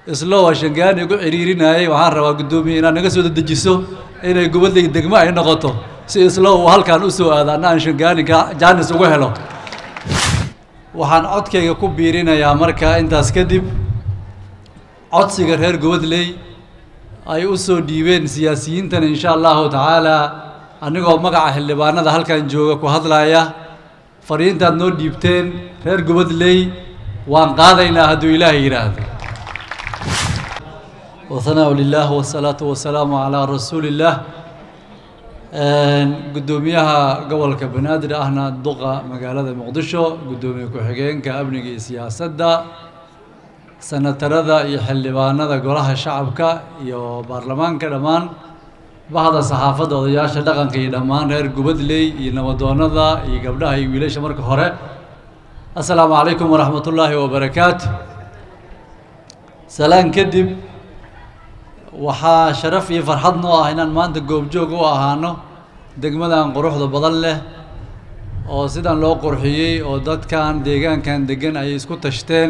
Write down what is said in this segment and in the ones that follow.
islo waa shangaani igu ciriirinayay waxaan rabaa guddoomiye inaad naga soo dedejiso inay gobadley degmo ay noqoto si islo uu halkan u soo aado anna aan shangaani jaanis ugu helo waxaan codkayga ku biirinayaa markaa intaas kadib codsiga reer gobadley ay u soo dhiibeen siyaasiyiintan insha allahu tacaala anigoo magaca xildhibaanada halkan jooga ku hadlaya fariintaad noo dhiibteen reer gobadley waan qaadaynaa hadduu ilaahay yidhaahdo wahanaa lilah wasalaatu wasalaamu calaa rasuuli illaah guddoomiyaha gobolka banaadir ahna duqa magaalada muqdisho guddoomiye ku-xigeenka amniga iyo siyaasadda senatarada iyo xildhibaanada golaha shacabka iyo baarlamaanka dhammaan bahda saxaafadda odayaasha dhaqanka iyo dhammaan reer gubadley iyo nabadoonada iyo gabdhaha iyo wiilasha marka hore assalaamu calaykum waraxmat ullaahi wabarakaatu salaan kadib waxaa sharaf iyo farxad noo ah inaan maanta goobjoog u ahaano degmadan quruxda badan leh oo sidan loo qurxiyey oo dadkan deegaankan degan ay isku tashteen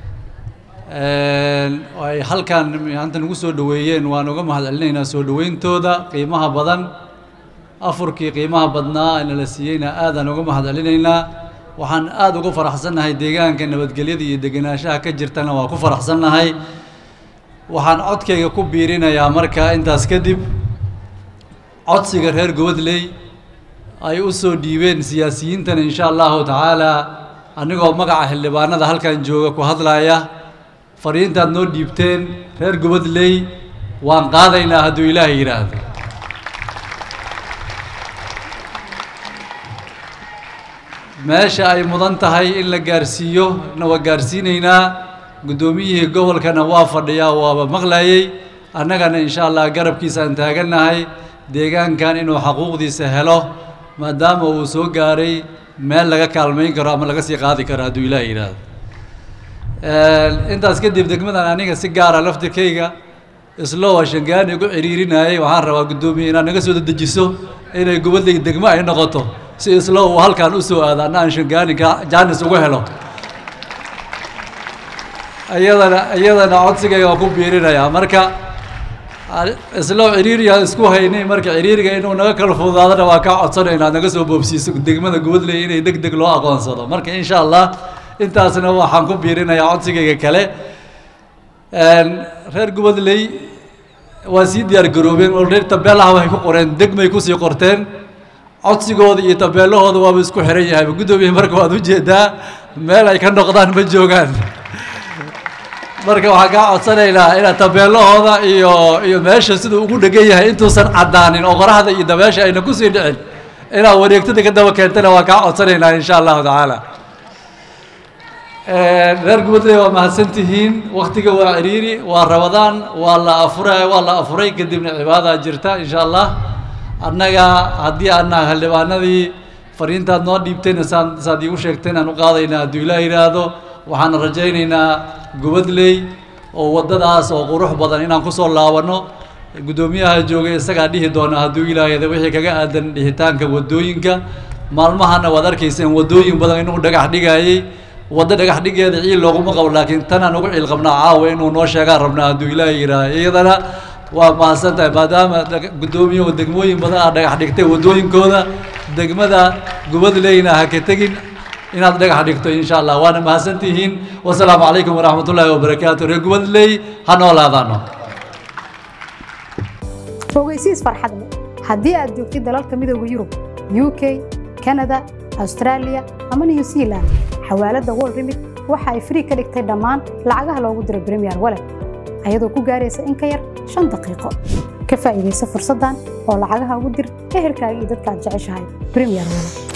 ay halkan maanta nagu soo dhoweeyeen waan uga mahad celinaynaa soo dhoweyntooda qiimaha badan afurkii qiimaha badnaa inala siiyeyna aadaan uga mahad celinaynaa waxaan aada ugu faraxsannahay deegaanka nabadgelyada iyo degenaanshaha ka jirtana waa ku faraxsannahay waxaan codkayga ku biirinayaa markaa intaas kadib codsiga reer gobadley ay u soo dhiibeen siyaasiyiintan insha allahu tacaala anigoo magaca xildhibaanada halkan jooga ku hadlaya fariintaad noo dhiibteen reer gobadley waan qaadaynaa hadduu ilaahay yidhaahdo meesha ay mudan tahay in la gaarsiiyo na waa gaarsiinaynaa guddoomiyihii gobolkana waa fadhiyaa waaba maqlayey annagana insha allah garabkiisaan taagannahay deegaankan inuu xaquuqdiisa helo maadaama uu soo gaaray meel laga kaalmayn karo ama laga sii qaadi karo hadduu ilaahay yidhaahdo intaas kadib degmadan aniga si gaara laftirkayga islo waa shangaani igu ciriirinayay waxaan rabaa guddoomiye inaad naga soo dedejiso inay gobadley degmo ay noqoto si islo uu halkan u soo aado anna aan shangaani jaanis ugu helo iyadana iyadana codsigayga waa ku biirinayaa marka islo ciriiriyaa isku haynay marka ciriiriga inuu naga kala fududaadana waa kaa codsanaynaa naga soo boobsiiso degmada gobadley inay deg deg loo aqoonsado marka insha allah intaasna waxaan ku biirinayaa codsigayga kale reer gobadley waa sii diyaar garoobeen olreer tabeelaha waxay ku qoreen degmay kusii qorteen codsigooda iyo tabeelahooda waaba isku xiran yahay guddoomiye marka waad ujeedaa meel ay ka noqdaan ma joogaan marka waxaan kaa codsanaynaa inaad tabeelahooda iyo iyo meesha siduu ugu dhegan yahay intuusan caddaanin oo qoraxda iyo dabeesha ayna kusii dhicin inaad wareegtada ka daba keentana waan kaa codsanaynaa insha allahu tacaala reer gubadley waa mahadsantihiin waktiga waa ciriiri waa rabadaan waa la afuray waa la afuray kadibna cibaadaa jirta insha allah annaga haddii aana xildhibaanadii fariintaad noo dhiibtayna saan saad iigu sheegteen aan u qaadaynaa hadduu ilaah yidhaahdo waxaan rajaynaynaa gubadley oo waddadaas oo qurux badan inaan kusoo laabanno guddoomiyaha joogay isagaa dhihi doona hadduu ilaahayda wixii kaga aadan dhihitaanka waddooyinka maalmahana waad arkayseen waddooyin badan inuu dhagax dhigayey waddo dhagax dhigeeda ciil looguma qabo laakiin tanaan ugu ciil qabnaa caawa inuu noo sheegaan rabnaa hadduu ilaahay yidhaaha iyadana waa mahadsan tahay maadaama guddoomiyahu degmooyin badan aad dhagax dhigtay waddooyinkooda degmada gubadleyna ha ka tegin inaad dhagax dhigto insha allah waana mahadsan tihiin wasalaamu calaykum waraxmat ullaahi wabarakaatu reer gubadley ha noolaadaano ogeysiis farxad leh haddii aad joogtid dalalka midooda yurub u k kanada austraaliya ama new zealand xawaaladda world remit waxa ay free ka dhigtay dhammaan lacagaha loogu diro premier wallet ayadoo ku gaaraysa in ka yar shan daqiiqo ka faa'iidaysa fursaddan oo lacagaha ugu dir ehelkaaga iyo dadka aad jeceshahay premier wallet